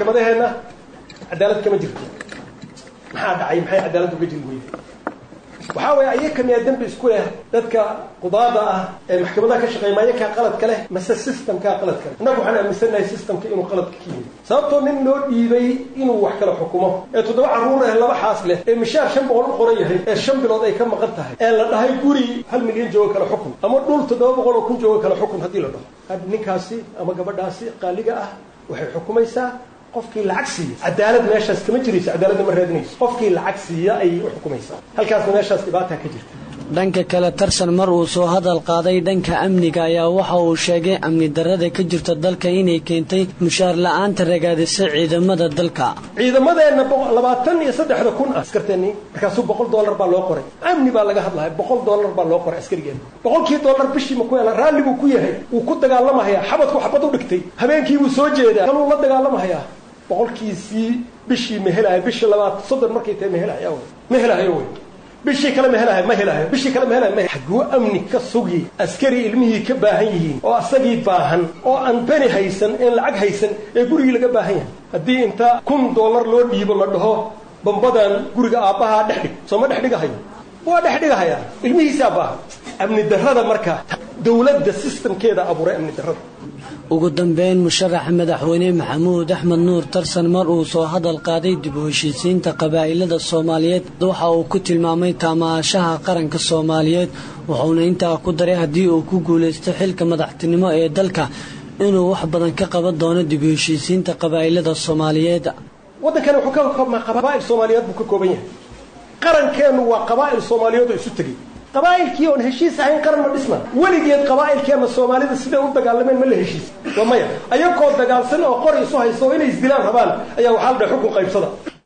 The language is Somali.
maxkamadaheenna cadaalad kama jirto maxaa dhacay maxay cadaalad uga jiri weyday waxaa weeye ayaka miyaa dembi isku leh dadka qudaada ah ee maxkamadaha ka shaqeeya ma ayakaa qaladka leh mase systemkaa qaladka leh innagu waxaan aaminsannahay systemka inuu qaladka ka yimid sababtoo nin loo dhiibay inuu wax kala xukumo ee toddoba carruur eh laba xaas leh ee mishaar shan boqol u qoran yahay ee shan bilood ay ka maqan tahay ee la dhahay guri hal milyan jooga kala xukun ama dhul toddoba boqol oo kun jooga kala xukun haddii la dhaho ninkaasi ama gabadhaasi qaaliga ah waxay xukumaysaa qofkii lacag siiya cadaalad meeshaas kama jirayso cadaaladna ma raadinayso qofkii lacag siiya ayay u xukumaysaa halkaasna meeshaas dhibaataa ka jirta dhanka kale tarsan mar uu soo hadal qaaday dhanka amniga ayaa waxa uu sheegay amni darrada ka jirta dalka inay keentay mushaar la-aanta ragaadisa ciidamada dalka ciidamadeenna labaatan iyo saddexda kun ah askarteenni markaasuu boqol dollar baa loo qoray amni baa laga hadlaya boqol dollar baa loo qoray askarigeena boqolkii dollar bishii ma ku hela raalli buu ku yahay wuu ku dagaalamahayaa xabadku xabad u dhigtay habeenkii buu soo jeedaa kaluu la dagaalamahayaa boqolkiisii bishii ma helayo bishii labaad soddon markay tahay ma helayo ma helayo wey bishii kale ma helahay ma helahay bishii kale ma helahay ma xaguu amni ka sugi askari ilmihii ka baahan yihiin oo asagii baahan oo aan beni haysan een lacag haysan ee gurigii laga baahan yahay haddii inta kun dollar loo dhiibo la dhaho bambadan guriga aabbahaa dhex dhig soo ma dhex dhigahayo waa dhex dhigahayaa ilmihiisaa baahan amni darrada marka dowladda sistamkeeda abuuray amni darrada ugu dambeyn musharaxa madaxweyne maxamuud axmed nuur tarsan mar uu soo hadal qaaday dib u heshiisiinta qabaa'ilada soomaaliyeed waxa uu ku tilmaamay taamaashaha qaranka soomaaliyeed wuxuuna intaa ku daray haddii uu ku guulaysto xilka madaxtinimo ee dalka inuu wax badan ka qaban doono dib u heshiisiinta qabaa'ilada soomaaliyeed waddankani wuxuu ka koobmaa qabaa'il soomaaliyeed buu ka kooban yahay qarankeennu waa qabaa'il soomaaliyeed oo isu tegey qabaa'ilkii oon heshiis ahayn qaran ma dhisna weligeed qabaa'ilkeenna soomaalida siday u dagaalameen ma la heshiis waa maya ayagoo dagaalsan oo qori isu haysta oo inay isdilaan rabaan ayaa waxaa la dhahay xukun qaybsada